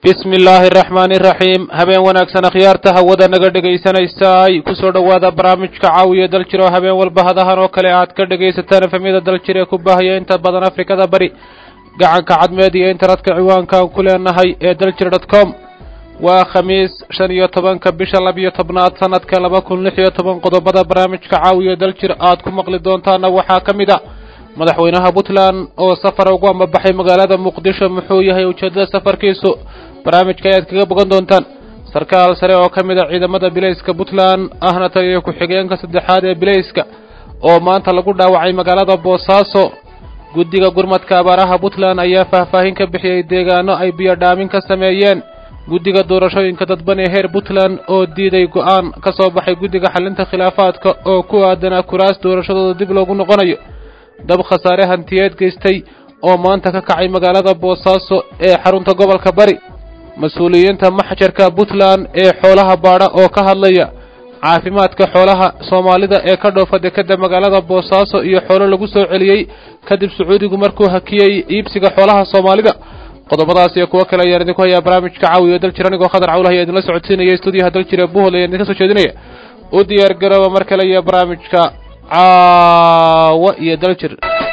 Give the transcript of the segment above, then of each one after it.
bismi illaahi araxmaani iraxiim habeen wanaagsan akhyaarta hawada naga dhegaysanaysaay kusoo dhowaada barnaamijka caawiya daljir oo habeen walba hadahan oo kale aad ka dhegaysataan efemyada daljir ee ku baahaya inta badan afrikada bari gacanka cadmeed iyo internetka ciwaankaan ku leenahay ee daljir dot com waa khamiis shan iyo tobanka bisha labiyo tobnaad sanadka laba kun lix iyo toban qodobada barnaamijka caawiya daljir aad ku maqli doontaana waxaa ka mid a madaxweynaha puntland oo safar ugu ambabaxay magaalada muqdisho muxuu yahay ujeeddada safarkiisu barnaamijka ayaad kaga bogan doontaan sarkaal sare oo ka mid a ciidamada bilayska puntland ahna taliya ku-xigeenka saddexaad ee bilayska oo maanta lagu dhaawacay magaalada boosaaso guddiga gurmadka abaaraha puntland ayaa faahfaahin ka bixiyey deegaano ay biyodhaamin ka sameeyeen guddiga doorashooyinka dadban ee heer puntland oo diiday go-aan ka soo baxay guddiga xalinta khilaafaadka oo ku aadanaa kuraas doorashadooda dib loogu noqonayo dab khasaare hantiyeed geystay oo maanta ka kacay magaalada boosaaso ee xarunta gobolka bari mas-uuliyiinta maxjarka puntland ee xoolaha baadha oo ka hadlaya caafimaadka xoolaha soomaalida ee ka dhoofa dekadda magaalada boosaaso iyo xoolo lagu soo celiyey kadib sacuudigu markuu hakiyey iibsiga xoolaha soomaalida qodobadaas iyo kuwo kale ayaan idinku hayaa barnaamijka caawiyo daljir anigoo khadar cawlahay idinla socodsiinaya stuudiyaha daljir ee buhol ayaan idinka soo jeedinaya u diyaar garooba mar kale iyo barnaamijka caawa iyo daljir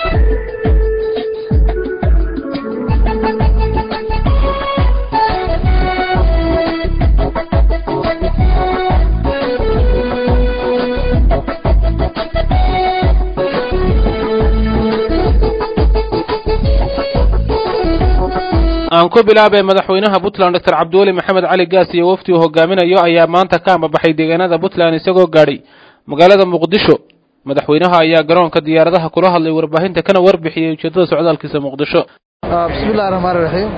aan ku bilaabay madaxweynaha puntland doctor cabdiweli maxamed cali gaas iyo wafdi uu hogaaminayo ayaa maanta ka ambabaxay deegaanada puntland isagoo gaadhay magaalada muqdisho madaxweynaha ayaa garoonka diyaaradaha kula hadlay warbaahinta kana warbixiyey ujeeddada socdaalkiisa muqdisho bismi illahi raxmaan iraxiim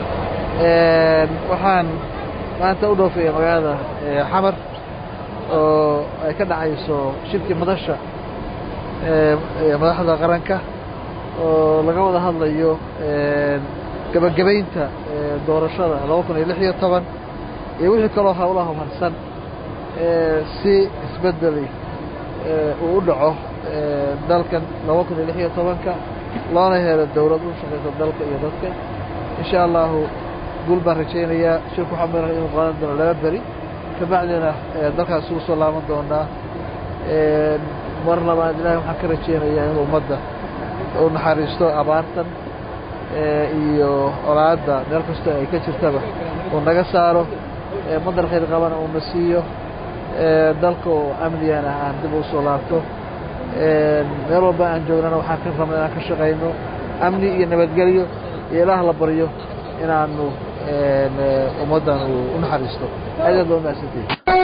waxaan maanta u dhoofaya magaalada xamar oo ay ka dhacayso shirkii madasha madaxda qaranka oo laga wada hadlayo gebagabaynta doorashada laba kun iyo lix iyo toban iyo wixii kaloo howlaha marsan si isbedeli uu u dhaco dalkan laba kun iyo lix iyo tobanka loona helo dowlad u shaqayso dalka iyo dadka insha allahu guul baan rajaynayaa shirku waxaa mara inuu qaadan doono laba beri kabacdina dalkaas ugu soo laaban doonaa mar labaad ilahay waxaan ka rajaynayaa inuu ummadda u naxariisto abaartan iyo olaadda meel kastoo ay ka jirtaba uu naga saaro madar khayr qabana uuna siiyo dalka oo amnigana aan dib u soo laabto meel walba aan joognana waxaan ka rabna inaan ka shaqayno amni iyo nabadgelyo iyo ilaah la baryo inaanu ummaddan u naxariisto aad aad baa umahadsantay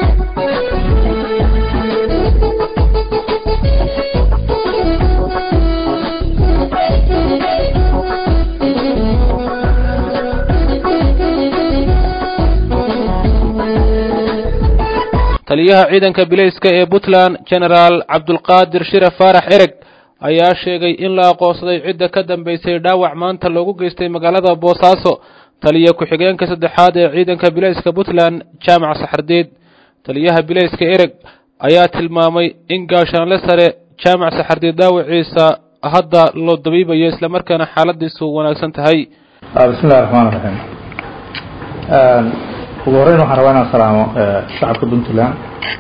taliyaha ciidanka bilayska ee puntland genaraal cabdulqaadir shire faarax ereg ayaa sheegay in la aqoonsaday cidda ka dambaysay dhaawac maanta loogu geystay magaalada boosaaso taliya ku-xigeenka saddexaad ee ciidanka bilayska puntland jaamac saxardiid taliyaha bilayska ereg ayaa tilmaamay in gaashaanle sare jaamac saxardiid dhaawaciisa hadda loo dabiibayo islamarkaana xaaladiisu wanaagsan tahay bismillahi raxmaan raxiim ugu horreyn waxaan rabaa inaan salaamo shacabka puntland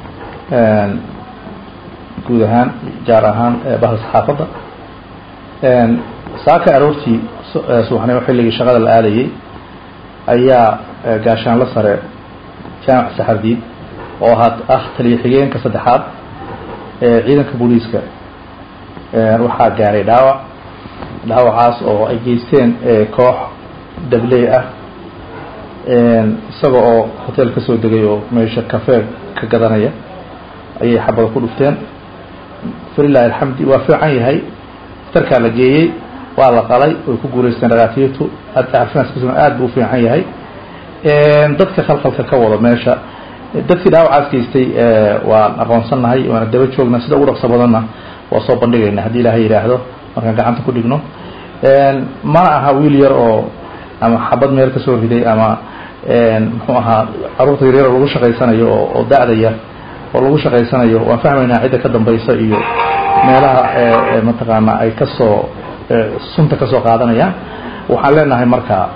guud ahaan gaar ahaan bahda saxaafadda saaka aroortii subaxnimo xilligii shaqada la aadayey ayaa gaashaanlo sare jaamac saxardiid oo ha ah taliya xigeenka saddexaad ee ciidanka booliiska waxaa gaaray dhaawac dhaawacaas oo ay geysteen koox dabley ah isaga oo hotel ka soo degay oo meesha kafee ka gadanaya ayay xabada ku dhufteen falilahi alxamdi waa fiican yahay darkaa la geeyey waa la qalay way ku guulaysteen dhakaatiirtu caafimaadkiisuna aad buu u fiican yahay dadka khalkhalka ka wada meesha dadkii dhaawacaas geystay waan aqoonsannahay waana daba joognaa sida ugu dhaqso badanna waa soo bandhigayna haddii ilaahay yidhaahdo markaan gacanta ku dhigno mana aha wiil yar oo ama xabad meel ka soo riday ama muxuu ahaa caruurta yaryar oo lagu shaqaysanayo oo da-da yar oo lagu shaqaysanayo waan fahmaynaa cidda ka dambaysa iyo meelaha mataqaana ay kasoo sunta kasoo qaadanayaan waxaan leenahay marka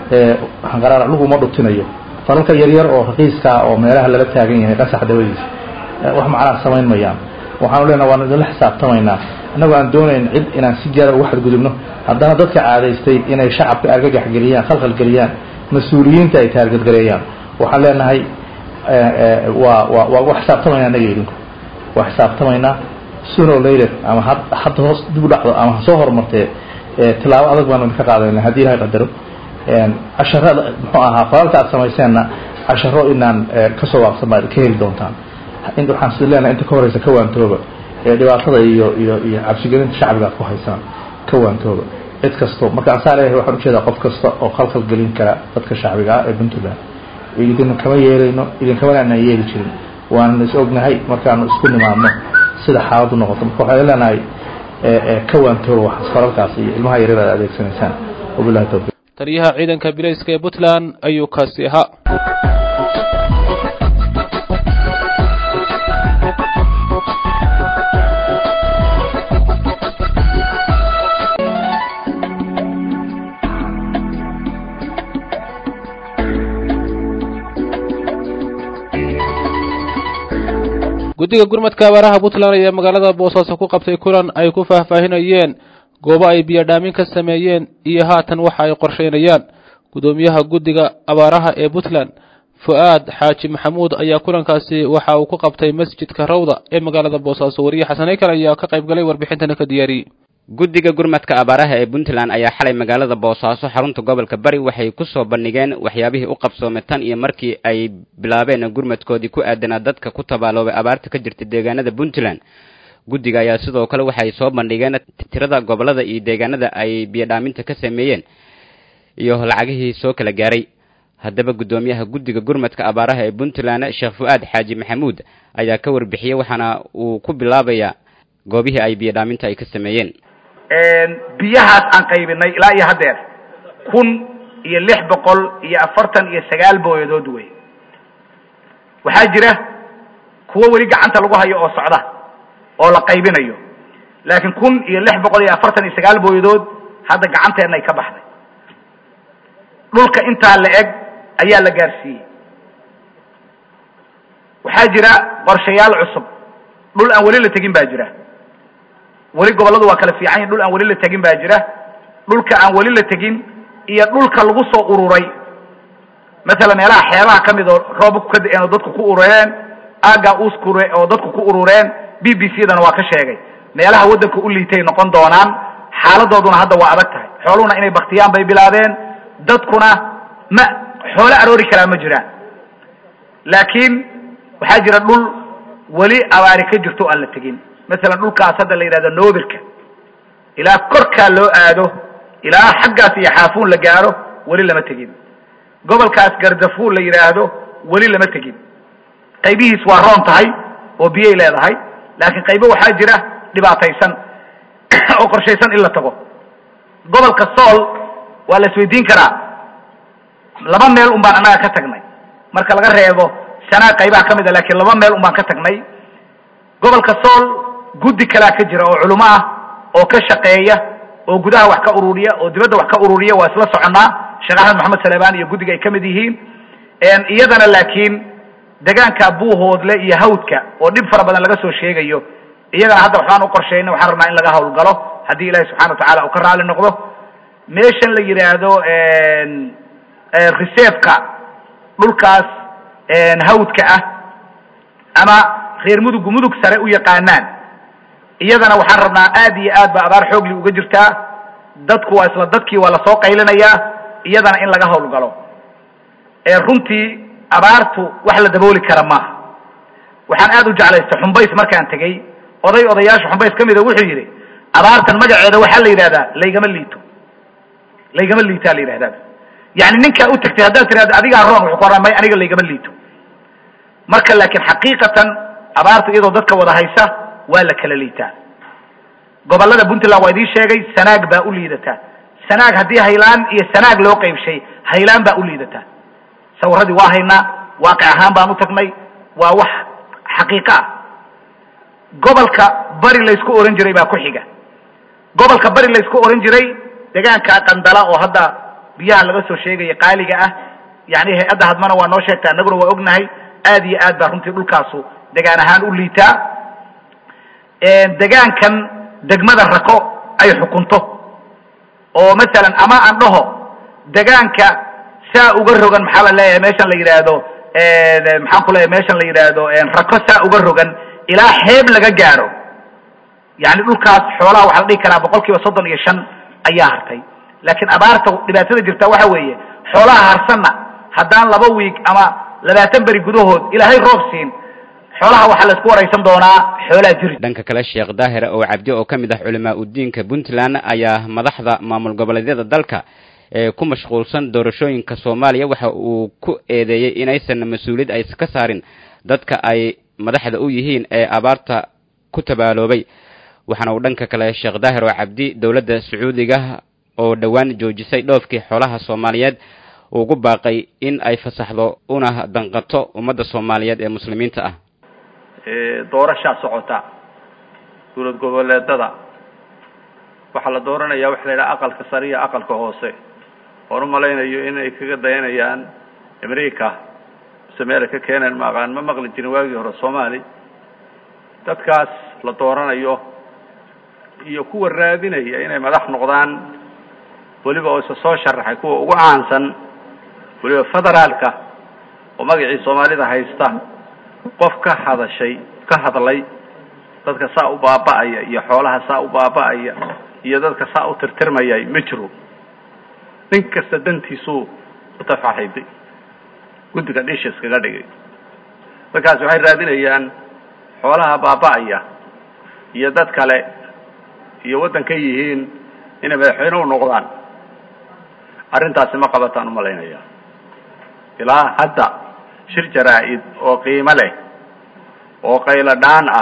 hanqaraar laguma dhutinayo falalka yaryar oo raqiiska oo meelaha lala taagan yahay qasax dabadiisa wax macnaa samayn mayaan waxaanu leenaha waan idinla xisaabtamaynaa annagoo aan doonayn cid inaan si gaara uga xadgudubno haddana dadka caadaystay inay shacabka argagax geliyaan khalkhal geliyaan mas-uuliyiinta ay taargadgareeyaan waxaan leenahay waa waa waa waa xisaabtamaynaa annaga idinku waa xisaabtamaynaa sooner or later ama had hadda hoos dib u dhacdo ama ha soo horumartee tilaabo adag baanu idinka qaadayna haddii ilahay qadaro casharada muxuu ahaa falalka aad samayseenna casharo inaan kasoo waaqsan baad ka heli doontaan waxaan si leenahay inta ka horeysa ka waantooba dhibaatada iyo iyo iyo cabsigelinta shacbiga aad ku haysaan ka waantooba cid kasto marka aan saa leeyahay waxaan ujeedaa qof kasta oo khalkhal gelin kara dadka shacbiga ah ee puntland idin kama yeelayno idinkamana anaan yeeli jirin waanana is ognahay markaanu isku nimaadno sida xaaladu noqoto marka waxaan leenahay ka waantooba waxaas falalkaas iyo ilmaha yaryar aad adeegsanaysaan wabillahi tawfiiq taliyaha ciidanka bilayska ee puntland ayuu kaasi ahaa guddiga gurmadka abaaraha puntland ayaa magaalada boosaaso ku qabtay kulan ay ku faahfaahinayeen goobo ay biyodhaamin ka sameeyeen iyo haatan waxa ay qorsheynayaan guddoomiyaha guddiga abaaraha ee puntland fu-aad xaaji maxamuud ayaa kulankaasi waxa uu ku qabtay masjidka rawda ee magaalada boosaaso wariye xasaneykal ayaa ka qayb galay warbixintana ka diyaariyey guddiga gurmadka abaaraha ee puntland ayaa xalay magaalada boosaaso xarunta gobolka bari waxay ku soo bandhigeen waxyaabihii u qabsoomay tan iyo markii ay bilaabeen gurmadkoodii ku aadanaa dadka ku tabaaloobay abaarta ka jirta deegaanada puntland guddiga ayaa sidoo kale waxay soo bandhigeen tirada gobolada iyo deegaanada ay biyodhaaminta ka sameeyeen iyo lacagihii soo kala gaaray haddaba guddoomiyaha guddiga gurmadka abaaraha ee puntland sheekh fu-aad xaaji maxamuud ayaa ka warbixiyey waxaana uu ku bilaabayaa goobihii ay biyodhaaminta ay ka sameeyeen biyahaas aan qaybinay ilaa iyo haddeer kun iyo lix boqol iyo afartan iyo sagaal booyadood wey waxaa jira kuwo weli gacanta lagu hayo oo socda oo la qaybinayo laakiin kun iyo lix boqol iyo afartan iyo sagaal booyadood hadda gacanteenna ay ka baxday dhulka intaa la eg ayaa la gaarsiiyey waxaa jira qorshayaal cusub dhul aan weli la tegin baa jira weli gobolladu waa kala fiican yahin dhul aan weli la tegin baa jira dhulka aan weli la tegin iyo dhulka lagu soo ururay masalan meelaha xeebaha ka mid oo roobabku ka da-een oo dadku ku urureen aagaa uskure oo dadku ku urureen b b c dana waa ka sheegay meelaha waddanka u liitay noqon doonaan xaaladooduna hadda waa adag tahay xooluhuna inay baktiyaan bay bilaabeen dadkuna ma xoolo aroori karaa ma jiraan laakiin waxaa jira dhul weli abaari ka jirto o aan la tegin masalan dhulkaas hadda la yidhahdo noobirka ilaa korkaa loo aado ilaa xaggaas iyo xaafuun la gaaro weli lama tegin gobolkaas gardafuul la yidhaahdo weli lama tegin qaybihiis waa roon tahay oo biyay leedahay laakiin qaybo waxaa jira dhibaataysan oo qorshaysan in la tago gobolka sool waa la isweydiin karaa laba meel un baan annaga ka tagnay marka laga reebo sanaa qaybaha ka mid a laakiin laba meel un baan ka tagnay gobolka sool guddi kalaa ka jira oo culimo ah oo ka shaqeeya oo gudaha wax ka ururiya oo dibadda wax ka ururiya waa isla soconnaa sheekh axmed maxamed salebaan iyo guddiga ay ka mid yihiin iyadana laakiin degaanka buuhoodle iyo hawdka oo dhib fara badan laga soo sheegayo iyagana hadda waxbaan u qorshaynay waxaan rabnaa in laga hawlgalo haddii ilahi subxana watacala uu ka raali noqdo meeshan la yidhaahdo reserveka dhulkaas hawdka ah ama reer mudugu mudug sare u yaqaanaan iyadana waxaan rabnaa aad iyo aad ba abaar xoogli uga jirtaa dadku waa isla dadkii waa lasoo qaylinayaa iyadana in laga hawlgalo runtii abaartu wax la dabooli kara maaha waxaan aad u jeclaystay xumbays markaan tegey oday odayaasha xumbays ka mida wuxuu yidhi abaartan magaceeda waxaa la yidhahdaa laygama liito laygama liitaa la yidhahdaa yani ninkaa u tagtay haddaad tirahdo adigaa roon wuxuu ku oran may aniga laygama liito marka laakiin xaqiiqatan abaartu iyadoo dadka wada haysa waa la kala liitaa gobollada puntland waa idiin sheegay sanaag baa u liidataa sanaag haddii haylaan iyo sanaag loo qaybshay haylaan baa u liidataa sawiradii waa haynaa waaqic ahaan baan u tagnay waa wax xaqiiqo ah gobolka bari laysku ohan jiray baa ku xiga gobolka bari laysku ohan jiray degaanka qandala oo hadda biyaha laga soo sheegaya qaaliga ah yani hay-adda hadmana waa noo sheegta annaguna waa ognahay aad iyo aad baa runtii dhulkaasu degaan ahaan u liitaa degaankan degmada rako ay xukunto oo masalan ama aan dhaho degaanka saa uga rogan maxaa la leeyahay meeshan la yidhaahdo maxaan ku leeyahay meeshan la yidhaahdo rako saa uga rogan ilaa xeeb laga gaaro yani dhulkaas xoolaha waxaa la dhihi karaa boqol kiiba soddon iyo shan ayaa hartay laakiin abaarta dhibaatada jirta waxa weeye xoolaha harsanna haddaan laba wiig ama labaatan beri gudahood ilaahay roob siin xoolaha waxaa la isku waraysan doonaa xoolaha jiri dhanka kale sheekh daahir oo cabdi oo ka mid ah culamaa udiinka puntland ayaa madaxda maamul goboleedyada dalka ee ku mashquulsan doorashooyinka soomaaliya waxa uu ku eedeeyey inaysan mas-uuliyad ay ka saarin dadka ay madaxda u yihiin ee abaarta ku tabaaloobay waxaana uu dhanka kale sheekh daahir oo cabdi dowladda sacuudiga oo dhowaan joojisay dhoofkii xoolaha soomaaliyeed ugu baaqay in ay fasaxdo una danqato ummadda soomaaliyeed ee muslimiinta ah doorashaa socota dowlad goboleedada waxaa la dooranayaa waxa la yidhaha aqalka sare iyo aqalka hoose oon u malaynayo inay kaga dayanayaan america mise meela ka keeneen ma aqaan ma maqli jirin waagii hore soomaali dadkaas la dooranayo iyo kuwa raadinaya inay madax noqdaan weliba oo isa soo sharaxay kuwa ugu caansan weliba federaalka oo magacii soomaalida haysta qof ka hadashay ka hadlay dadka saa u baaba'aya iyo xoolaha saa u baaba'aya iyo dadka saa u tirtirmayay ma jiro nin kasta dantiisuu utafaxiday guddiga dhisha iskaga dhigay markaas waxay raadinayaan xoolaha baaba'aya iyo dad kale iyo waddan ka yihiin inay madaxweyne u noqdaan arrintaasi ma qabataan u malaynaya ilaa hadda shir jaraa-id oo qiimo leh oo qaylo dhaan ah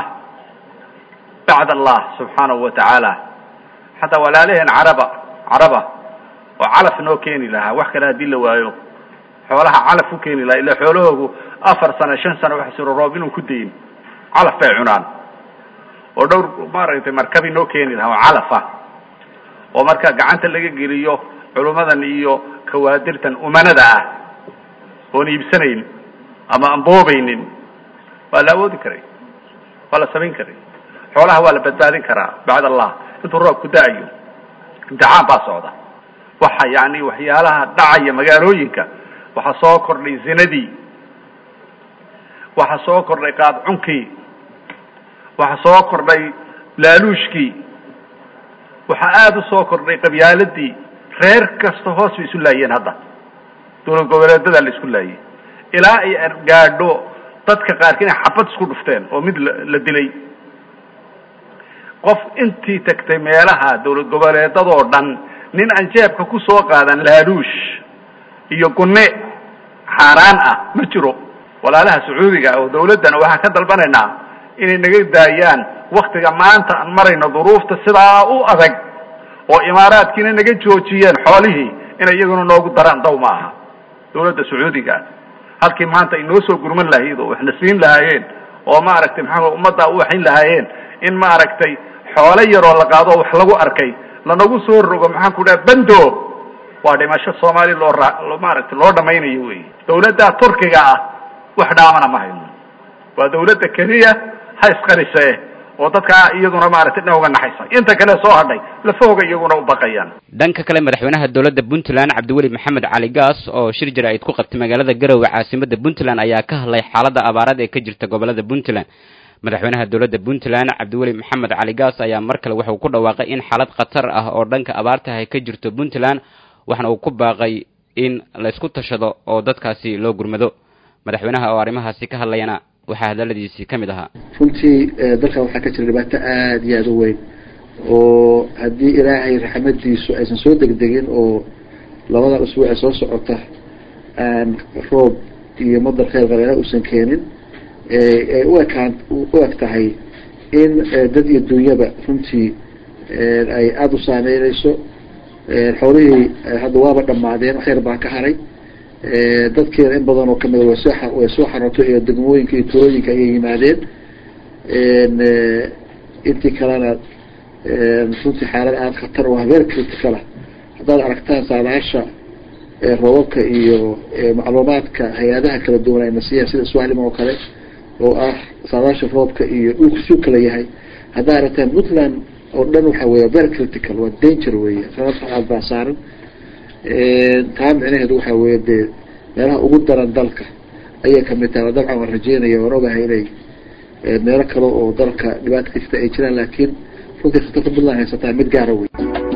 bacd allah subxaanahu wa tacaala xataa walaalaheen caraba caraba oo calaf noo keeni lahaa wax kale haddii la waayo xoolaha calaf u keeni lahaa ila xoolahoogu afar sano shan sano wax siro roob inuu ku dayin calaf bay cunaan oo dhowr maaragtay markabi noo keeni lahaa oo calafa oo marka gacanta laga geliyo culummadan iyo kawaadirtan umanada ah oon iibsanayn ama aan boobaynin waa la awoodi karay waa la samayn karay xoolaha waa la badbaadin karaa bacd allah intuu roobku da-ayo imtixaan baa socda waxa yani waxyaalaha dhacaya magaalooyinka waxaa soo kordhay zinadii waxaa soo kordhay qaadcunkii waxaa soo kordhay laaluushkii waxaa aada u soo kordhay qabyaaladii reer kasta hoos bay isu laayeen hadda dowlad goboleedadaa la isku laayay ilaa ay gaadho dadka qaarki inay xabad isku dhufteen oo mid la dilay qof intii tagtay meelaha dowlad goboleedadoo dhan nin aan jeebka ku soo qaadan laaluush iyo gunne xaaraan ah ma jiro walaalaha sacuudiga oo dawladdana waxaan ka dalbanaynaa inay naga daayaan waktiga maanta aan marayno duruufta sidaa u adag oo imaaraadkiina naga joojiyeen xoolihii inay iyaguna noogu daraan daw ma aha dawladda sacuudiga halkii maanta ay noo soo gurman lahayd oo waxna siin lahaayeen oo maaragtay maxaa ummaddaa u waxayn lahaayeen in maaragtay xoolo yaroo la qaado oo wax lagu arkay lanagu soo rogo maxaan ku dhaha bando waa dhimasho soomaali loo ra maaragtay loo dhamaynayo wey dawladda turkiga ah wax dhaamana ma hayno waa dawladda keliya ha isqarise oo dadkaa iyaduna maaragtay dhan uga naxaysa inta kale soo hadhay lafahooga iyaguna u baqayaan dhanka kale madaxweynaha dowladda puntland cabdiweli maxamed cali gaas oo shir jaraa'id ku qabtay magaalada garowe caasimada puntland ayaa ka hadlay xaaladda abaarada ee ka jirta gobolada puntland madaxweynaha dowladda puntland cabdiweli maxamed cali gaas ayaa mar kale waxa uu ku dhawaaqay in xaalad khatar ah oo dhanka abaarta ay ka jirto puntland waxaana uu ku baaqay in la isku tashado oo dadkaasi loo gurmado madaxweynaha oo arrimahaasi ka hadlayana waxaa hadaladiisii ka mid ahaa runtii dalkan waxaa ka jira dhibaato aada iyo aada u weyn oo haddii ilaahay raxmadiisu aysan soo degdegin oo labada usbuuc ee soo socota aan roob iyo madar kheyr qareera uusan keenin ay u ekaan u eg tahay in dad iyo dunyaba runtii ay aada u saameyneyso xoolihii hadda waaba dhamaadeen kheyr baa ka haray dadkeena in badan oo kamida way soo way soo xarootay iyo degmooyinka iyo tuulooyinka ayay yimaadeen intii kalena runtii xaalad aada khatar oo habeer criticalah haddaad aragtaan saadaasha roobabka iyo macluumaadka hay-adaha kala duwan ayna siiyaan sida swahlim oo kale oo ah saadaasha roobka iyo dhulku suu kala yahay haddaa aragtaan puntland oo dhan waxa weya very critical waa danger weeye sababta baa saaran taa micnaheedu waxa weeye dee meelaha ugu daran dalka ayay kamid tahay dabcan waan rajeynaya waan ogahay inay meelo kale oo dalka dhibaata ka jirta ay jiraan laakiin runtii khatarta puntland haysataa mid gaara wey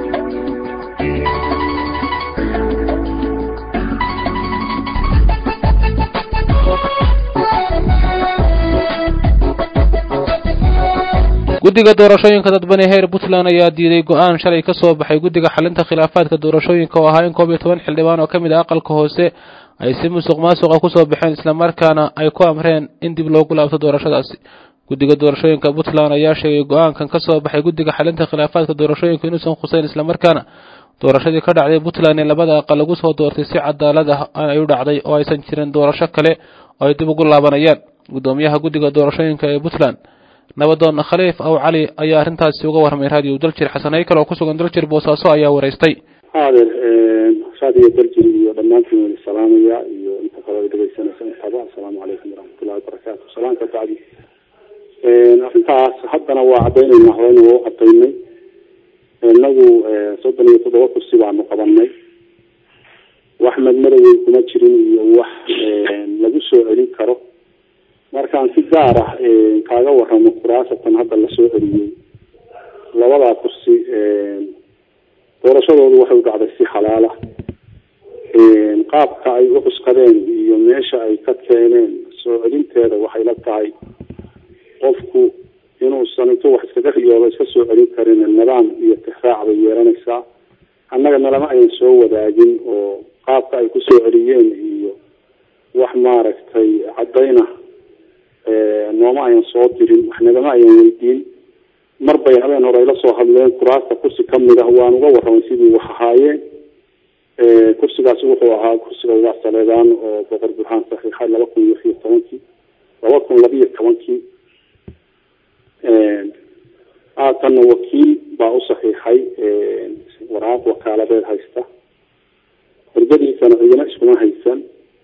guddiga doorashooyinka dadbani heer puntland ayaa diiday go-aan shalay ka soo baxay guddiga xalinta khilaafaadka doorashooyinka oo ahaa in koob iyo toban xildhibaan oo ka mid ah aqalka hoose ay si musuq maasuqa kusoo baxeen islamarkaana ay ku amreen in dib loogu laabto doorashadaasi guddiga doorashooyinka puntland ayaa sheegay go-aankan ka soo baxay guddiga xalinta khilaafaadka doorashooyinka inuusan khuseyn islamarkaana doorashadii ka dhacday puntland ee labada aqal lagu soo doortay si cadaalad ah ay u dhacday oo aysan jirin doorasho kale oo ay dib ugu laabanayaan guddoomiyaha guddiga doorashooyinka ee puntland nabadoon khaliif aw cali ayaa arrintaasi uga warramay raadiyo daljir xasan haykal oo kusugan daljir boosaaso ayaa wareystay haadeer raadiyo daljir iyo dhammaantiin weli salaamaya iyo inta kale dhegeysanaysa intaba assalaamu calaykum waraxmatullahi wabarakaatu salaanka bacdi arrintaas haddana waa caddaynayna horeyna waa u cadaynay inagu soddon iyo toddoba kursi baanu qabanay wax madmadowey kuma jirin iyo wax lagu soo celin karo markaan si gaar ah kaaga waramo kuraasatan hadda lasoo celiyey labadaa kursi doorashadoodu waxay u dhacday si xalaala qaabka ay u cuskadeen iyo meesha ay ka keeneen soo celinteeda waxay la tahay qofku inuusan intuu wax iskaga riyoodo iska soo celin karin nidaam iyo tixraac bay yeelanaysaa annaga nalama ayan soo wadaagin oo qaabka ay kusoo celiyeen iyo wax maaragtay caddayna nooma ayan soo dirin wax nagama ayan weydiin mar bay habeen hore ayla soo hadleen kuraasta kursi kamid ah waan uga warramay sidii wax ahaayeen kursigaasi wuxuu ahaa kursiga uga saleedaan oo boqor burhaan saxiixay laba kun iyo iyo tobankii laba kun labiyo tobankii haatanna wakiil baa u saxiixay waraaq wakaaladeed haysta hurdadiisana cidina iskuma haysan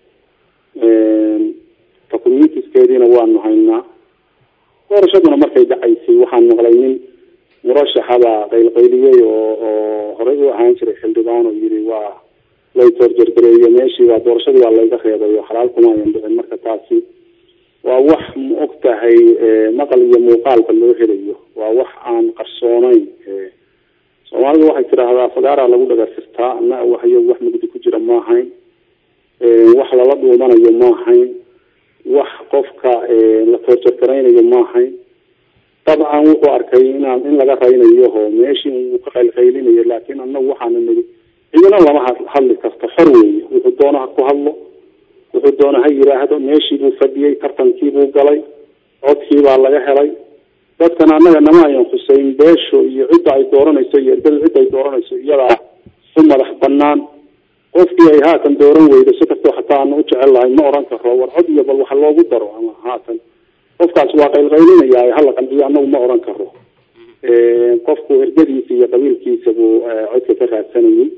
documentiskeediina waanu haynaa doorashaduna markay dhacaysay waxaan maqlay nin murashaxabaa qaylqayliyey oo oo horey u ahaan jiray xildhibaan oo yiri waa lay toorjargareeyo meeshii waa doorashadii waa layga reebay oo xalaal kuma ayan dhicin marka taasi waa wax ma og tahay maqal iyo muuqaalba loo helayo waa wax aan qarsoonayn soomaalidu waxay tidhaahdaa fagaaraa lagu dhagarsirtaa ana waxyo wax mugdi ku jira ma ahayn wax lala dhuumanayo ma ahayn wax qofka la toorjargaraynayo ma ahayn dabcan wuxuu arkay inaan in laga raynayo oo meeshii uu ka qaylqaylinayo laakiin anagu waxaana nidi cidina lama hadli karto xor weeye wuxuu doona ha ku hadlo wuxuu doona ha yiraahdo meeshii buu fadhiyey tartankii buu galay codkii baa laga helay dadkan annaga nama ayan khuseyn beesho iyo cidda ay dooranayso iyo erdada cidda ay dooranayso iyadaa u madax banaan qofkii ay haatan dooran weydo si kastoo xataa aanu u jecel lahay ma oran karo war cod iyo bal waxa loogu daro ama haatan qofkaas waa qaylqaylinaya hala qandiyo anagu ma oran karo qofku ergadiisa iyo qabiilkiisa buu codka ka raadsanayay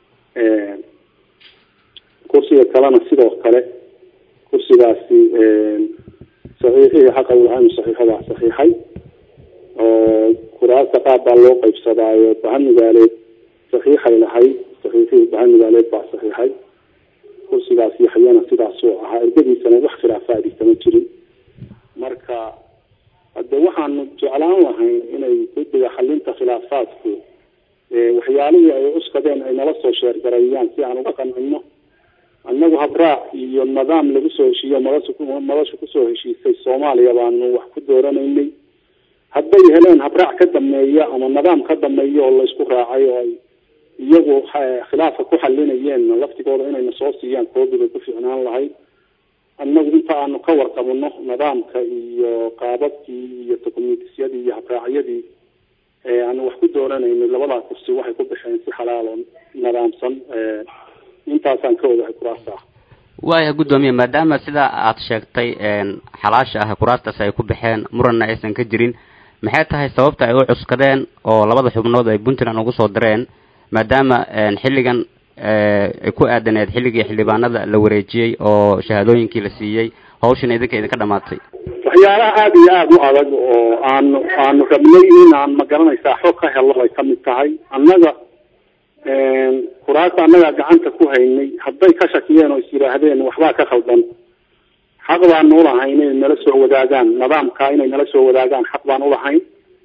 kursiga kalena sidoo kale kursigaasi saxiixihii xaqa ulahaanu saxiixadaa saxiixay oo kuraasta qaab baa loo qaybsadaayo bahan magaaleed saxiixay lahayd saxiixihii bahan magaaleed baa saxiixay kursigaas yaxyana sidaasuu ahaa ergadiisana wax khilaafaadisa ma jirin marka hade waxaanu jeclaan lahayn inay guddiga xalinta khilaafaadku waxyaalihii ay cuskadeen ay nala soo sheergareeyaan si aan uga qancino annagu habraac iyo nidaam lagu soo heshiiyo madasha madasha kusoo heshiisay soomaaliya baanu wax ku dooranaynay hadday heleen habraac ka dameeya ama nidaam ka dameeya oo laysku raacay oo ay iyagu khilaafka ku xalinayeen laftigooda inayna soo siiyaan koobibay ku fiicnaan lahayd annagu inta aanu ka warqabno nidaamka iyo qaababkii iyo documentyadii iyo habraacyadii aanu wax ku dooranaynay labadaa kursi waxay ku baxeen si xalaal oo nidaamsan intaasaan ka ogahay kuraasta ah waaya guddoomiye maadaama sidaa aada sheegtay xalaasha ah kuraastaas ay ku baxeen muranna aysan ka jirin maxay tahay sababta ay u cuskadeen oo labada xubnood ay puntland ugu soo direen maadaama xilligan ay ku aadaneed xilligii xildhibaanada la wareejiyey oo shahaadooyinkii la siiyey hawshan idinka idinka dhamaatay waxyaalaha aada iyo aada u adag oo aanu aanu rabnay in aan magaranaysaa xog ka helo ay kamid tahay annaga kuraasta annagaa gacanta ku haynay hadday ka shakiyeen oo is yidhaahdeen waxbaa ka khaldan xaq baanu ulahayn inay nala soo wadaagaan nidaamka inay nala soo wadaagaan xaq baan ulahayn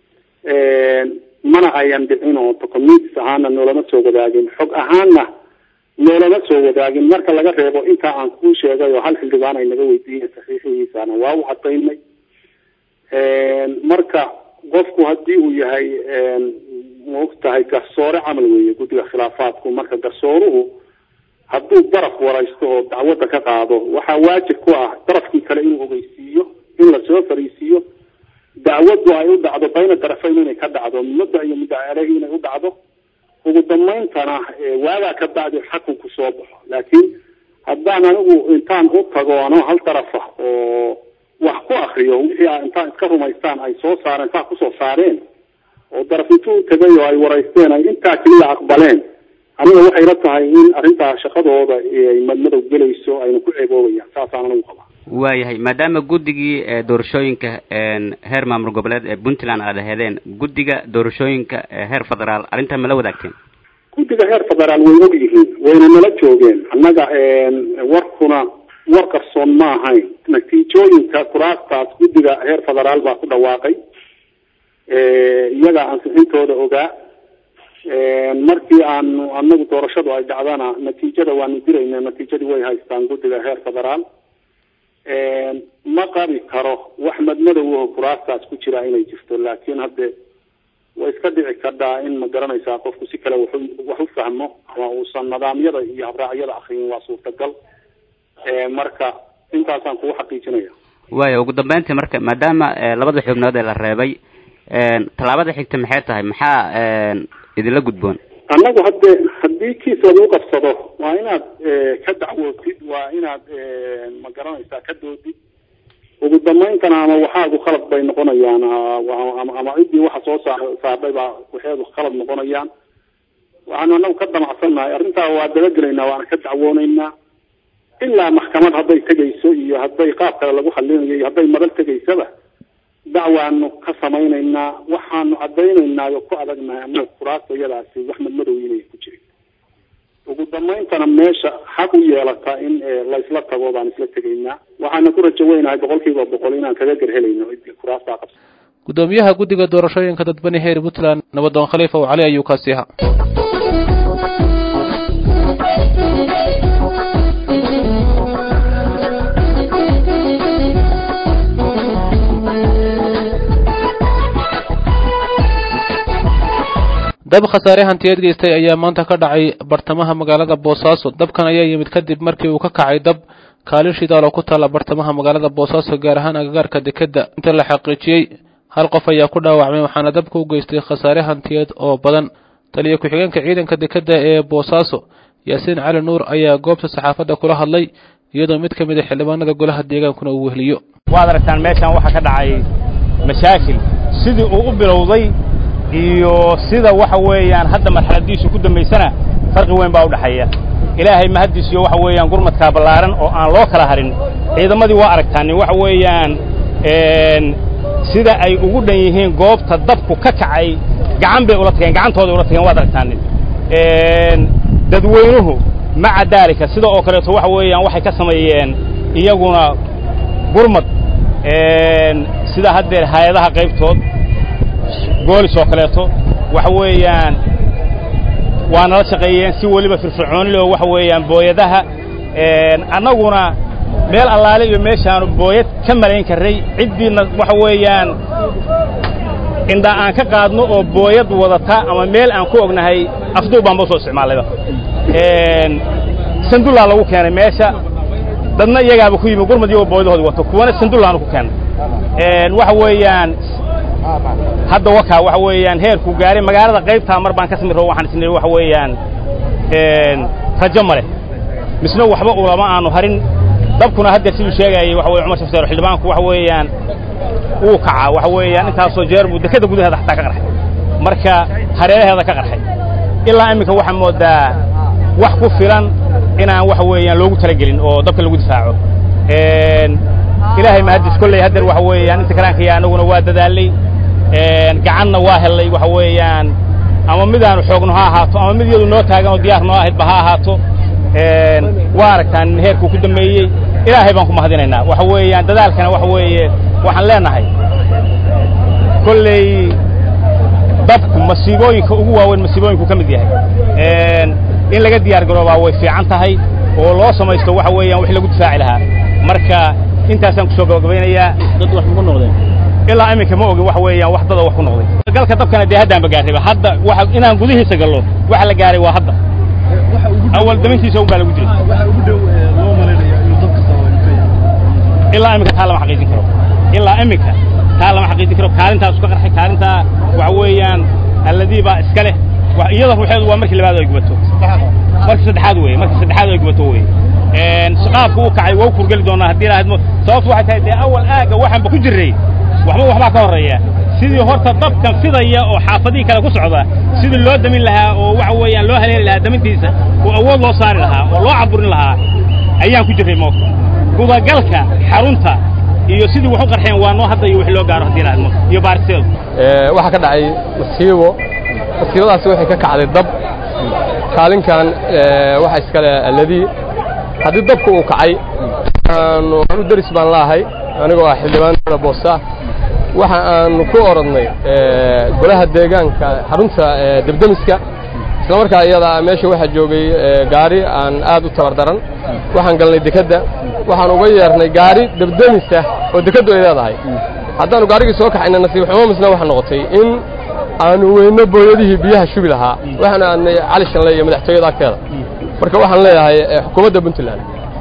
mana ayan dhicin oo documents ahaana noolama soo wadaagin xog ahaana noolama soo wadaagin marka laga reebo intaa aan kuu sheegay oo hal xildhibaan ay naga weydiiyeen saxiixihiisana waa u cadaynay marka qofku haddii uu yahay maogtahay garsoore camal weeye guddiga khilaafaadku marka garsooruhu hadduu daraf waraysto oo dacwadda ka qaado waxaa waajib ku ah darafkii kale inuu ogeysiiyo in lasoo fariisiiyo dacwaddu ay u dhacdo bayna darafayn inay ka dhacdo mudda iyo muddo aleyhi inay u dhacdo ugu dambayntana waagaa ka bacdi xakunku soo baxo laakiin haddaan anigu intaan u tago ano hal darafa oo wax ku akriyo wixii a intaan iska rumaystaan ay soo saareen saa kusoo saareen oo daraf intuu tegay oo ay waraysteen ay intaa keliya aqbaleen aniga waxay la tahay in arrintaa shaqadooda ay madmadow gelayso ayna ku ceeboobayaan saasaan anigu qabaa waayahay maadaama guddigii doorashooyinka heer maamul goboleed ee puntland aad aheedeen guddiga doorashooyinka heer federaal arrintaa ma la wadaagteen guddiga heer federaal way og yihiin wayna nala joogeen annaga warkuna war qarsoon ma ahayn natiijooyinka kuraastaas guddiga heer federaal baa ku dhawaaqay iyagaa ansixintooda ogaa markii aanu anagu doorashadu ay dhacdana natiijada waanu dirayna natiijadii way haystaan guddiga heer federaal ma qabi karo wax madmadow oo kuraastaas ku jira inay jirto laakiin hadde way iska dhici kardhaa in ma garanaysaa qofku si kale waxu wax u fahmo ama uusan nidaamyada iyo habraacyada akriyin waa suurtagal marka intaasaan kugu xaqiijinaya waaya ugu dambeyntii marka maadaama labada xubnood ee la reebay tallaabada xigta maxay tahay maxaa idinla gudboon annagu hadde haddii kiis lagu qabsado waa inaad ka dacwootid waa inaad ma garanaysaa ka doodid ugu dambayntana ama waxaagu khalad bay noqonayaan ama ama ciddii waxa soo saar saardhay baa waxeedu khalad noqonayaan waxaanu anagu ka damacsannahay arrintaa waa dabagelaynaa waana ka dacwooneynaa ilaa maxkamad hadday tegayso iyo hadday qaab kale lagu xalinayo iyo hadday madal tegaysaba dacwaanu ka samaynaynaa waxaanu caddaynaynaa oo ku adagnahay ama kuraasta iyadaasi wax madmadow inay ku jirin ugu dambayntana meesha xaq u yeelata in laysla tago baan isla tegaynaa waxaana ku rajo weynahay boqol kiiba boqol inaan kaga gerhelayno ciddii kuraastaa qabsa gudoomiyaha guddiga doorashooyinka dadbani heer puntland nabadoon khaliifa oo cali ayuu kaasi ahaa dab khasaare hantiyeed geystay ayaa maanta ka dhacay bartamaha magaalada boosaaso dabkan ayaa yimid kadib markii uu ka kacay dab kaalin shidaal oo ku taalla bartamaha magaalada boosaaso gaar ahaan agagaarka dekedda inta la xaqiijiyey hal qof ayaa ku dhaawacmay waxaana dabka u geystay khasaare hantiyeed oo badan taliya ku-xigeenka ciidanka dekedda ee boosaaso yaasiin cali nuur ayaa goobta saxaafadda kula hadlay iyadoo mid ka mid a xildhibaanada golaha deegaankuna uu wehliyo waad aragtaan meeshaan waxaa ka dhacay mashaakil sidii uu u bilowday iyo sida waxa weeyaan hadda marxaladiisu ku dambaysana farqi weyn baa u dhexeeya ilaahay mahaddiisiyo waxa weeyaan gurmadkaa ballaaran oo aan loo kala harin ciidamadii waa aragtaanin waxa weeyaan sida ay ugu dhan yihiin goobta dabku ka kacay gacan bay ula tageen gacantooday ula tageen waad aragtaanin dadweynuhu maca daalika sida oo kaleeto waxa weeyaan waxay ka sameeyeen iyaguna gurmad sida haddeer hay-adaha qaybtood goolis oo kaleeto waxa weeyaan waa nala shaqeeyeen si weliba firfircooni leh oo waxa weeyaan booyadaha annaguna meel allaale iyo meeshaanu booyad ka malayn karray ciddiina waxa weeyaan indha aan ka qaadno oo booyad wadata ama meel aan ku ognahay afduub baan ba soo isticmaalayba sandullaa lagu keenay meesha dadna iyagaaba ku yimi gurmad iyagoo booyadahoodi wato kuwana sandullaanu ku keenay waxa weeyaan hadda wakaa waxa weeyaan heerku gaaray magaalada qaybtaa mar baan ka sami rabo waxaan isniri waxa weeyaan rajo ma leh misna waxba ulama aanu harin dabkuna haddeer siduu sheegayay waxa weye cumar shafteero xildhibaanku waxa weeyaan wuu kacaa waxa weeyaan intaasoo jeer buu dekada gudaheeda xataa ka qarxay marka hareeraheeda ka qarxay ilaa iminka waxaa moodaa wax ku filan inaan waxa weeyaan loogu talagelin oo dabka lagu difaaco ilaahay mahadis kolley haddeer waxa weeyaan inta kalaankiya anaguna waa dadaalay gacanna waa hellay waxa weeyaan ama midaanu xoogno ha ahaato ama mid iyadu noo taagan oo diyaar noo ahaydba ha ahaato waa aragtaan heerkuu ku dambeeyey ilaahay baan ku mahadinaynaa waxa weeyaan dadaalkana waxa weeye waxaan leenahay kolley dabku masiibooyinka ugu waaweyn masiibooyinku ka mid yahay in laga diyaar garoobaa way fiican tahay oo loo samaysto waxa weeyaan wix lagu difaaci lahaa marka intaasaan kusoo gabagabaynayaa dad wax ku noqdeen ilaa iminka ma ogin waxa weeyaan wax dada wax ku noqday galka dabkana dee haddaan ba gaarayba hadda waxa inaan gudihiisa gallo waxa la gaaray waa hadda awal damintiisa un baa lagu jiray ilaa iminka taa lama xaqiijin karo ilaa iminka taa lama xaqiijin karo kaalintaas ka qarxay kaalintaa waxa weeyaan alladii baa iska leh iyada ruuxeedu waa markii labaad ay gubato markii saddexaad weeye markii saddexaad ay gubato weeye qaabka uu kacay waa u kurgeli doonaa haddii lahayd sababtu waxay tahay dee awal aagga waxaanba ku jirray waxba waxbaa ka horreeya sidii horta dabkan fidaya oo xaafadihii kale ku socda sidii loo damin lahaa oo waxa weeyaan loo haleeli lahaa damintiisa oo awood loo saari lahaa oo loo caburin lahaa ayaan ku jirray moogta gudagalka xarunta iyo sidii wax u qarxeen waa noo hadda iyo wix loo gaaro haddii lahayd iyo baaristeedu waxaa ka dhacay masiibo masiibadaasi waxay ka kacday dab kaalinkan waxa iskale alladii haddii dabku uu kacay aanu deris baan laahay anigoo ah xildhibaanada boosta waxa aanu ku orodnay golaha deegaanka xarunta debdemiska isla markaa iyada meesha waxaa joogay gaari aan aad u tabar daran waxaan galnay dekedda waxaan uga yeernay gaari debdemisa oo dekeddu ay leedahay haddaanu gaarigii soo kaxayna nasiib xumo misna waxaa noqotay in aanu weyno booyadihii biyaha shubi lahaa waxaanu aadnay cali shanle iyo madaxtooyada agteeda marka waxaan leeyahay xukuumadda puntland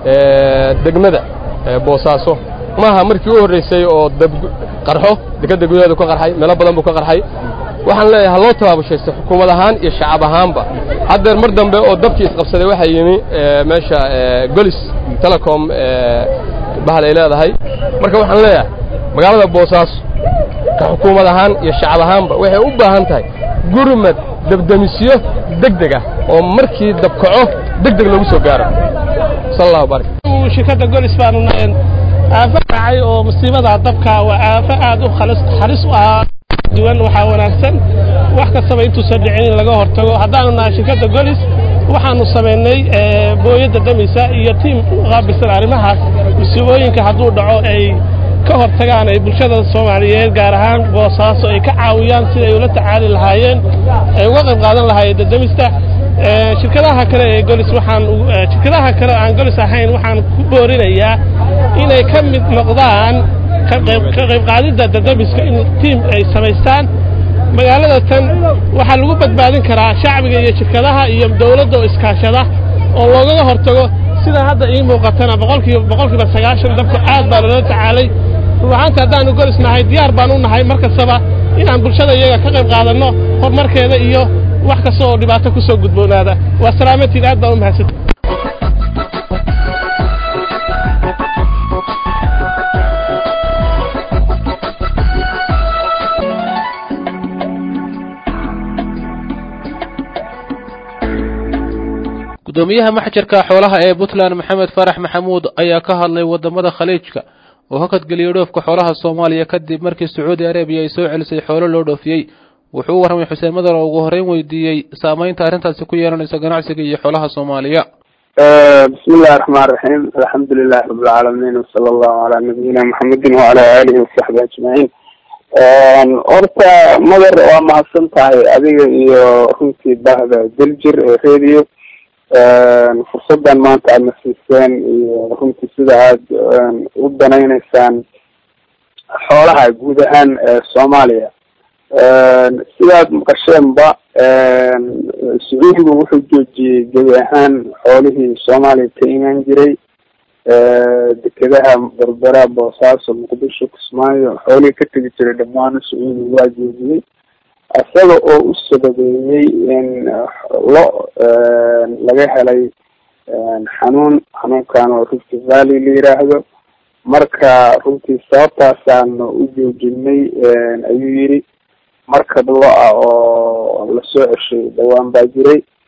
degmada boosaaso maaha markii u horraysay oo dab qarxo dekedda gudaheedu ka qarxay meelo badan buu ka qarxay waxaan leeyahay ha loo tabaabushaysto xukuumad ahaan iyo shacab ahaanba haddeer mar dambe oo dabkii isqabsaday waxaa yimi meesha golis telecom bahal ay leedahay marka waxaan leeyahay magaalada boosaaso ka xukuumad ahaan iyo shacab ahaanba waxay u baahan tahay gurmad debdemisyo deg deg ah oo markii dabkaco deg deg loogu soo gaaro sal allahu barik shirkadda golis baanu nahayn aafo dhacay oo musiibada dabka waa aafo aad u khalis halis u ah duwan waxaa wanaagsan wax kastaba intuusan dhicin in laga hortago haddaanu nahay shirkadda golis waxaanu samaynay booyadda damisa iyo tiim qaabilsan arrimahaas musiibooyinka hadduu dhaco ay ka hortagaan ay bulshada soomaaliyeed gaar ahaan boosaaso ay ka caawiyaan sida ay ula tacaali lahaayeen ay uga qayb qaadan lahaayeen dadamista shirkadaha kale ee golis waxaan shirkadaha kale aan golis ahayn waxaan ku boorinayaa inay ka mid noqdaan ka qayb qaadidda dadamiska in tiim ay samaystaan magaalada tan waxaa lagu badbaadin karaa shacbiga iyo shirkadaha iyo dawladda oo iskaashada oo loogaga hortago sida hadda ii muuqatana boqolkiiba boqolkiiba sagaashan dabka aad baa loola tacaalay ruuxaanta haddaanu golis nahay diyaar baan u nahay mar kastaba inaan bulshada iyaga ka qayb qaadanno horumarkeeda iyo wax kasta oo dhibaato ku soo gudboonaada waa salaamatiin aad baan u mahadsanta gudoomiyaha maxjarka xoolaha ee puntland maxamed farax maxamuud ayaa ka hadlay wadamada khaliijka oo hakadgeliyey dhoofka xoolaha soomaaliya kadib markii sacuudi arabiya ay soo celisay xoolo loo dhoofiyey wuxuu u warramay xuseen madar oo ugu horreyn weydiiyey saamaynta arrintaasi ku yeelanaysa ganacsiga iyo xoolaha soomaaliya bismi illahi raxmaan raxiim alxamdu lilahi rabbilcaalamiin wasala allahu calaa nabiyina maxamedin wacala aalihi wasaxbi ajmaciin horta madar waa mahadsan tahay adiga iyo runtii bahda daljir ee radio fursadan maanta aadna siiseen iyo runtii sida aada u danayneysaan xoolaha guud ahaan soomaaliya sidaad maqasheenba sacuudigu wuxuu joojiyey gebi ahaan xoolihii soomaaliya ka imaan jiray dekedaha berbera boosaaso muqdisho kismaayo xoolihii ka tegi jiray dhammaan sacuudigu waa joojiyey isaga oo u sababeeyey in lo laga helay xanuun xanuunkan oo rift valley la yiraahdo marka runtii sababtaasaanu u joojinay ayuu yidhi markab lo-ah oo lasoo ceshay dhawaan baa jiray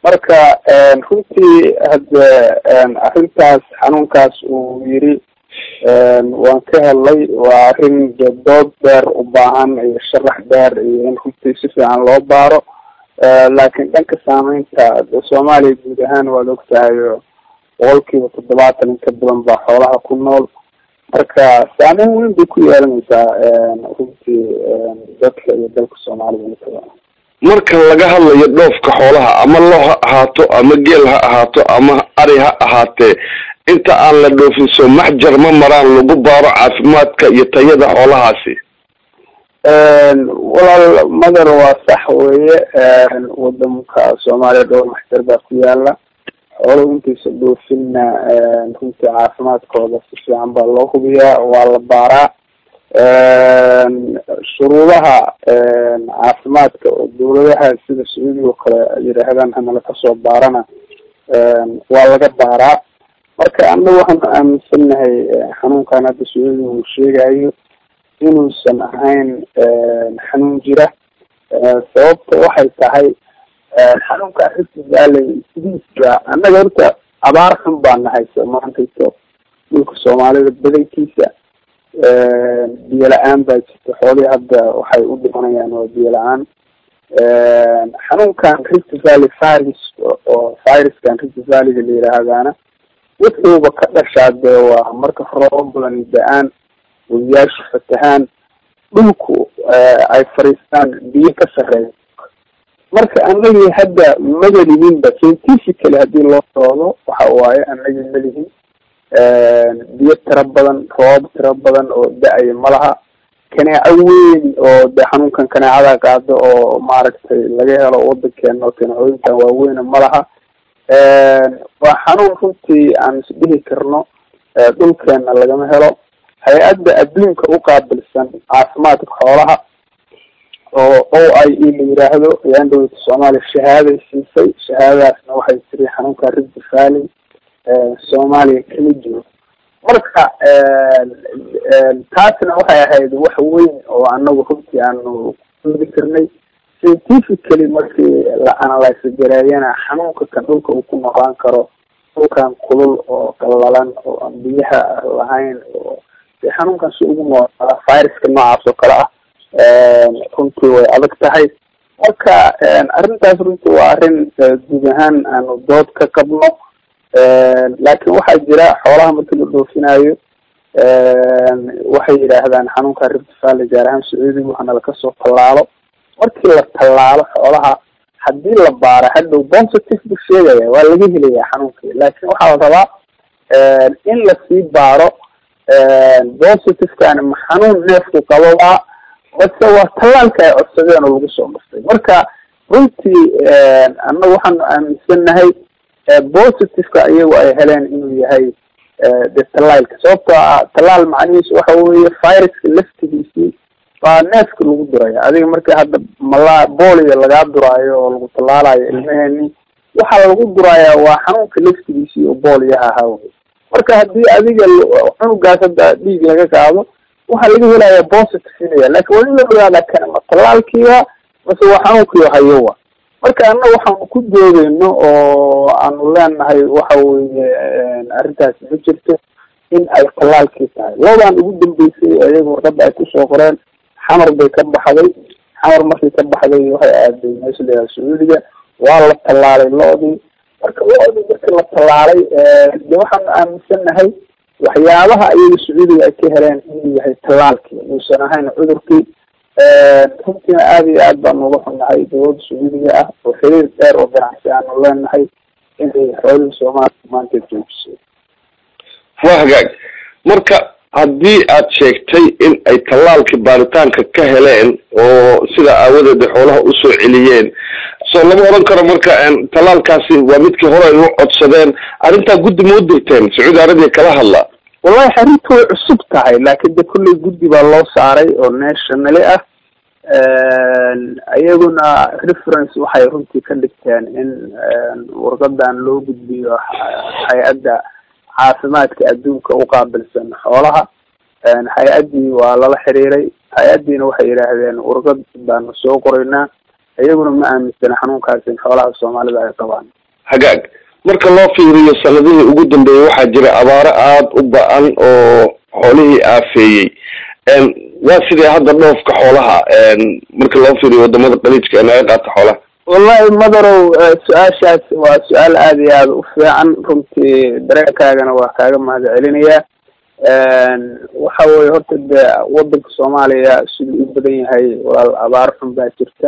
marka runtii hadde arrintaas xanuunkaas uu yiri waan ka helay waa arrin de dood dheer u baahan iyo sharax dheer iyo in runtii si fiican loo baaro laakiin dhanka saameynta soomaaliya guud ahaan waad og tahay boqol kiiba toddobaatan in ka badan baa xoolaha ku nool marka saameyn weyn bay ku yeelanaysaa runtii dadka iyo dalka soomaalida intada marka laga hadlayo dhoofka xoolaha ama lo ha ahaato ama geel ha ahaato ama ari ha ahaatee inta aan la dhoofin soo maxjar ma maraan lagu baaro caafimaadka iyo tayada xoolahaasi walaal madar waa sax weeye waddanka soomaaliya dhowr maxjar baa ku yaala xooluhu intaysa dhoofinna runtii caafimaadkooda si fiican baa loo hubiyaa waa la baaraa shuruudaha caafimaadka oo dawladaha sida sacuudiga oo kale yidhaahdaan hanala kasoo baarana waa laga baaraa marka anagu waxaanu aaminsannahay xanuunkan hadda sacuudiga uu sheegayo inuusan ahayn xanuun jira sababta waxay tahay xanuunka rift valley sidiisba annaga horta abaar xun baa nahaysa maantayso dhulka soomaalida badankiisa biyo la-aan baa jirta xoolihii hadda waxay u dhimanayaan waa biyo la-aan xanuunkan rift valley virus oo viruskan rift valleyga la yidhaahdaana wuxuuba ka dhashaa dee waa marka roobab badan da-aan wadiyaashu fatahaan dhulku ay fariistaan biyo ka sareeya marka anagii hadda madalihinba scientifically hadii loo soodo waxa waaye anagii malihin biyo tiro badan roobab tiro badan oo da-aya malaha kaneeco weyn oo de xanuunkan kaneecada qaado oo maaragtay laga helo wadankeena oo kaneecooyinkan waaweyna malaha waa xanuun runtii aan isdhihi karno dhulkeena lagama helo hay-adda adduunka uqaabilsan caafimaadka xoolaha oo o i e la yiraahdo ayaan dawlada soomaaliya shahaaday siisay shahaadadaasna waxay tiri xanuunka rift valley soomaaliya kama jiro marka taasna waxay ahayd wax weyn oo anagu runtii aanu kudi karnay scientifically markii la analyse gareeyana xanuunka kan dhulka uu ku noqon karo dhulkan kulul oo qallalan oo aan biyaha lahayn oo de xanuunkan si ugu noolaa viruska noocaas oo kale ah runtii way adag tahay marka arrintaas runtii waa arrin guud ahaan aanu dood ka qabno laakin waxaa jira xoolaha markii la dhoofinayo waxay yidhaahdaan xanuunka rift valley gaar ahaan sacuudiga waxana lakasoo tallaalo markii la tallaalo xoolaha hadii la baara hadhow positive bu sheegaya waa laga helaya xanuunkii laakin waxaa la rabaa in lasii baaro positivekani ma xanuun neefku qababaa base waa tallaalka ay codsadeen oo lagu soo dhuftay marka runtii annagu waxaanu aaminsannahay positiveka iyagu ay heleen inuu yahay de tallaalka sababtoo ah tallaal macnihiisu waxa weeye viruska laftigiisii baa neefka lagu duraya adiga marka hadda mala booliga lagaa duraayo oo lagu tallaalayo ilmeheeni waxaa lagu durayaa waa xanuunka laftigiisii oo booliyaha ahaa wey marka hadii adiga cunugaas hadda dhiig laga qaado waxaa laga helaya positive inaya lakin waa in la ogaada kana ma tallaalkiiba mase waa xanuunkiio hayowa marka annaga waxaanu ku doodeyno oo aanu leenahay waxa weye arrintaasi ma jirto in ay tallaalkii tahay loodaan ugu dambeysay iyaga warqada ay kusoo qoreen xamar bay ka baxday xamar markii ka baxday waxay aaday meesha layaha sacuudiga waa la tallaalay loodii marka loodii markii la tallaalay de waxaanu aaminsannahay waxyaabaha iyaga sacuudiga ay ka heleen inuu yahay tallaalkii uusan ahayn cudurkii runtiina aada iyo aad baanu uga xunnahay dawladda sacuudiga ah oo xiriir dheer oo ganacsi aanu leenahay inay xoolihii soomaaliya maanta joojisay waa hagaag marka haddii aad sheegtay in ay tallaalkii baaritaanka ka heleen oo sidaa aawadeeda xoolaha usoo celiyeen soo lama odhan karo marka tallaalkaasi waa midkii hore ay u codsadeen arrintaa guddi ma u dirteen sacuudi arabiya kala hadla wallahi arrintu way cusub tahay laakin de kulley guddi baa loo saaray oo nationally ah iyaguna reference waxay runtii ka dhigteen in warqadan loo gudbiyo hay-adda caafimaadka adduunka uqaabilsan xoolaha hay-addii waa lala xiriiray hay-addiina waxay yidhaahdeen warqad baanu soo qoraynaa iyaguna ma aaminsana xanuunkaasi in xoolaha soomaalida ay qabaan hagaag marka loo fiiriyo sanadihii ugu dambeeyey waxaa jira abaaro aada u ba-an oo xoolihii aafeeyey waa sidee hadda dhoofka xoolaha marka loo fiiriyo wadamada qaliijka ee naga qaata xoolaha wallahi madarow su-aashaas waa su-aal aada iyo aada u fiican runtii dareenkaagana waa kaaga mahad celinayaa waxa weye horta de wadanka soomaaliya siduu u badan yahay walaal abaar xun baa jirta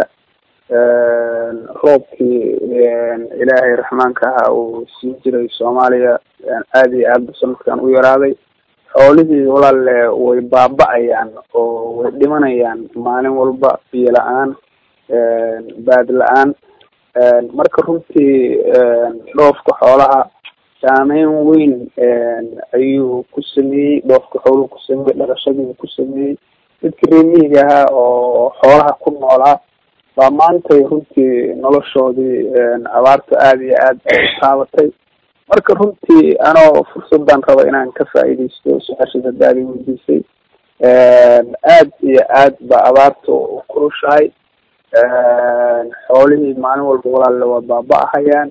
roobkii ilaahay raxmaanka ahaa uu siin jiray soomaaliya aada iyo aadba sanadkan u yaraaday xoolihii walaale way baaba-ayaan oo way dhimanayaan maalin walba biyo la-aan baad la-aan marka runtii dhoofka xoolaha saameyn weyn ayuu ku sameeyey dhoofka xooluhu ku sameeyey dhaqashadiibu ku sameeyey dadkii reemihiga ahaa oo xoolaha ku noolaa baa maantay runtii noloshoodii abaarta aada iyo aad taabatay marka runtii anoo fursadan raba inaan ka faa'iidaysto su-aashaas haddaad i weydiisay aad iyo aad ba abaarta u kulushahay xoolihii maalin walba walaalle waa baaba-ahayaan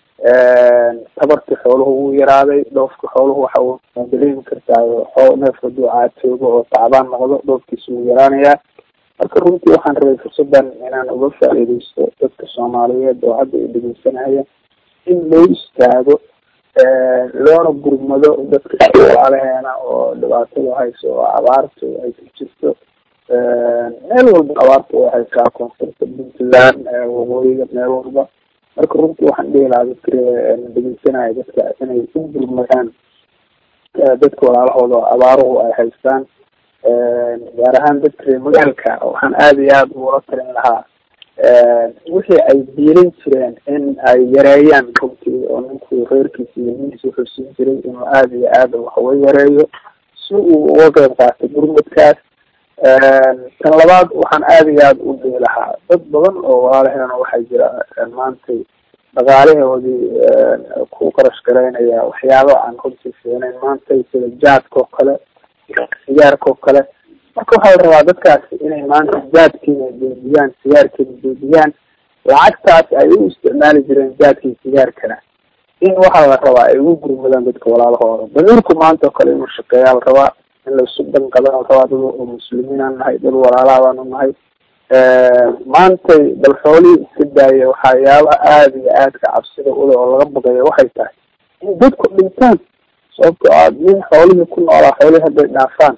tabartii xooluhu wuu yaraaday dhoofka xooluhu waxa uu dareemi kartaa xoo neef haduu caatoogo oo tacbaan noqdo dhoofkiisa wuu yaraanayaa marka runtii waxaan rabay fursadan inaan uga faa'iidaysto dadka soomaaliyeed oo hadda i dhegeysanaya in loo istaago loona gurmado dadka walaalaheena oo dhibaatada hayso oo abaartu ay ku jirto meel walba abaarta way haysaa koonfurta puntland waqooyiga meel walba marka runtii waxaan dhihi lahaa dadka dhegeysanaya dadka inay u gurmadaan dadka walaalahooda oo abaaruhu ay haystaan gaar ahaan dadka reer magaalka waxaan aada iyo aada ugula talin lahaa wixii ay diilan jireen in ay yareeyaan runtii oo ninku reerkiisa iyo nihiisa wuxuu siin jiray inuu aada iyo aada waxuga yareeyo si uu uga qeyb qaatay gurmadkaas tan labaad waxaan aada iyo aada u dhihi lahaa dad badan oo walaalaheena waxaa jira maantay dhaqaalahoodii ku qarash garaynaya waxyaaba aan runtii fiicnayn maantay sida jaadka oo kale sigaarka oo kale marka waxaa la rabaa dadkaasi inay maanta jaadkiina joojiyaan sigaarkiina joojiyaan lacagtaas ay u isticmaali jireen jaadkii sigaarkana in waxaa la rabaa ay ugu gurmadaan dadka walaalahooda damiirku maanta oo kale inuu shaqeeyaa la rabaa in laisu dhanqada la rabaa dad oo muslimiinaan nahay dad walaalaha baanu nahay maantay bal xoolihii iska daaya waxyaabaha aada iyo aadka cabsida ule oo laga baqayo waxay tahay in dadku dhintaan sababto a nin xoolihii ku noolaa xoolihii hadday dhaafaan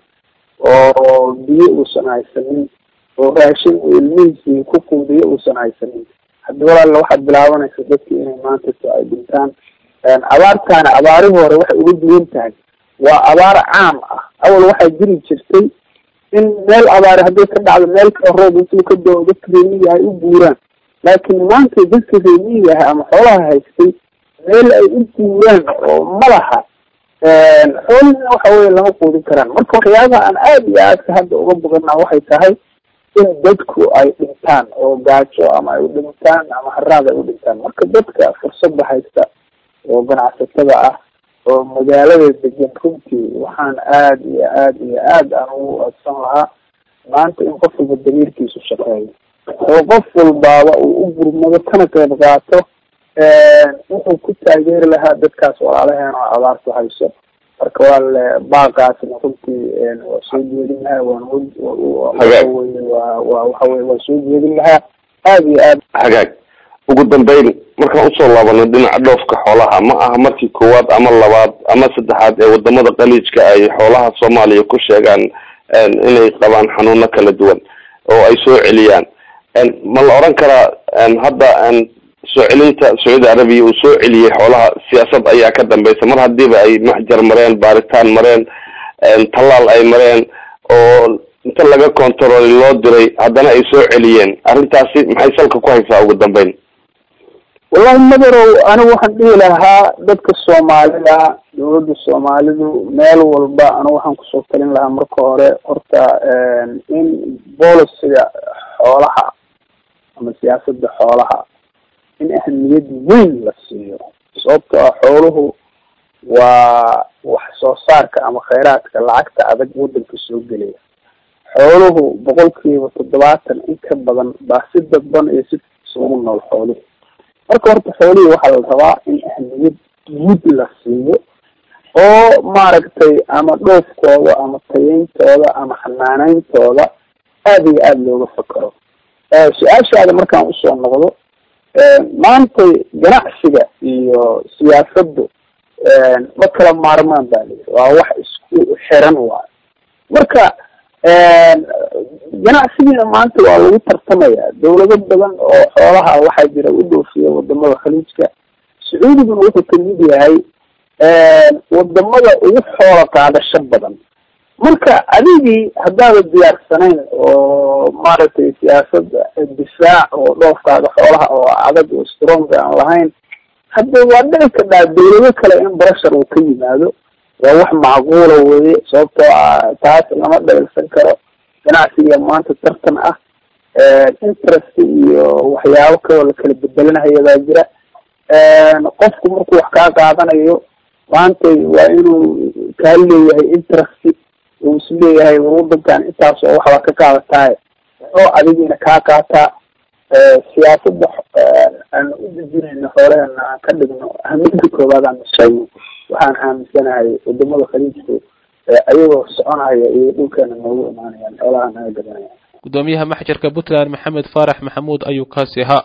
oo biyo uusan haysanin oo raashin uu ilmihiisii ku quudiyo uusan haysanin haddi walaalla waxaad bilaabanaysa dadki inay maantato ay dhintaan abaartaana abaarihii hore waxay uga duwan tahay waa abaar caam ah awal waxaa jiri jirtay in meel abaari hadday ka dhacdo meel kale roob intuu ka dao dadka reemiga ay u guuraan laakiin maanta dadka reemiga ah ama xoolaha haystay meel ay u guuraan oo malaha xoolihina waxa weye lama quudin karaan marka waxyaabaha aan aada iyo aadka hadda uga boganaa waxay tahay in dadku ay dhintaan oo gaajo ama ay u dhintaan ama haraad ay u dhintaan marka dadka fursadda haysta oo ganacsatada ah oo magaalada degan runtii waxaan aada iyo aada iyo aada aan ugu adsan lahaa maanta in qof walba damiirkiisu shaqeeyo oo qof walbaaba uu u gurmado kana qeyb qaato wuxuu ku taageeri lahaa dadkaas walaalaheena oo abaartu hayso marka waa baaqaasna runtii waa soo jeedin lahaa waan waxaweye waa waa waxaweye waa soo jeedin lahaa aada iyo aad hagaag ugu dambeyn markaan usoo laabano dhinaca dhoofka xoolaha ma aha markii koowaad ama labaad ama saddexaad ee wadamada qaliijka ay xoolaha soomaaliya ku sheegaan inay qabaan xanuuno kala duwan oo ay soo celiyaan ma la oran karaa hadda soo celinta sacuudi arabiya uu soo celiyey xoolaha siyaasad ayaa ka dambeysa mar hadiiba ay maxjar mareen baaritaan mareen tallaal ay mareen oo inta laga control loo diray haddana ay soo celiyeen arrintaasi maxay salka ku haysaa ugu dambeyn wallahi madarow anigu waxaan dhihi lahaa dadka soomaalida dawladda soomaalidu meel walba anigu waxaan kusoo talin lahaa marka hore horta in boliciga xoolaha ama siyaasada xoolaha in ahamiyad weyn la siiyo sababto ah xooluhu waa wax soo saarka ama khayraadka lacagta adag wadanka soo gelaya xooluhu boqolkiiba toddobaatan in ka badan baa si dadban iyo si ugu nool xooluhu marka horta xoolihii waxaa la rabaa in ahmiyad guud la siiyo oo maaragtay ama dhoofkooda ama tayeyntooda ama xanaaneyntooda aada iyo aada looga fakaro su-aashaada markaan usoo noqdo maantay ganacsiga iyo siyaasaddu ma kala maarmaan ba lii waa wax isku xiran waayo marka ganacsigiina maanta waa lagu tartamaya dawlado badan oo xoolaha waxaa jira u dhoofiya wadamada khaliijka sacuudiguna wuxuu kamid yahay wadamada ugu xoola qaadasho badan marka adigii haddaada diyaarsanayn oo maaragtay siyaasad difaac oo dhoofkaaga xoolaha oo adag oo strong aan lahayn hadda waa dhici kadhaa dawlado kale in brashar uu ka yimaado waa wax macquula weye sababtoo ah taas lama dhailsan karo ganacsiga maanta tartan ah interest iyo waxyaabo kaloo la kala bedelanaya baa jira qofku markuu wax kaa qaadanayo maantay waa inuu kaa leeyahay interest uu is leeyahay war wadankan intaas oo waxbaa ka qaadatahay oo adigiina kaa qaataa siyaasadda aan u dejinayno xoolahena aan ka dhigno ahamiyada koowaad aan nusayno waxaan aaminsanahay wadamada khaliijku ayagoo soconaya iyo dhulkeena noogu imaanayaan xoolaha naga gadanaya gudoomiyaha maxjarka puntland maxamed faarax maxamuud ayuu kaasi ahaa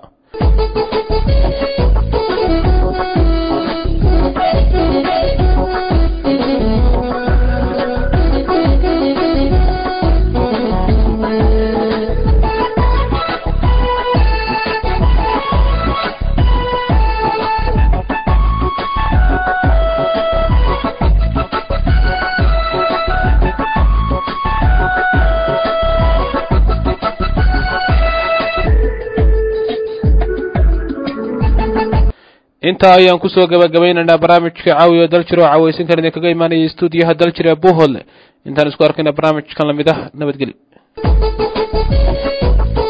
intaa ayaan kusoo gabagabaynaynaa barnaamijka caawiya daljir oo cawaysinkan idinkaga imaanaya stuudiyaha daljir ee buuhoodle intaan isku arkayna barnaamijkan lamid ah nabadgelyo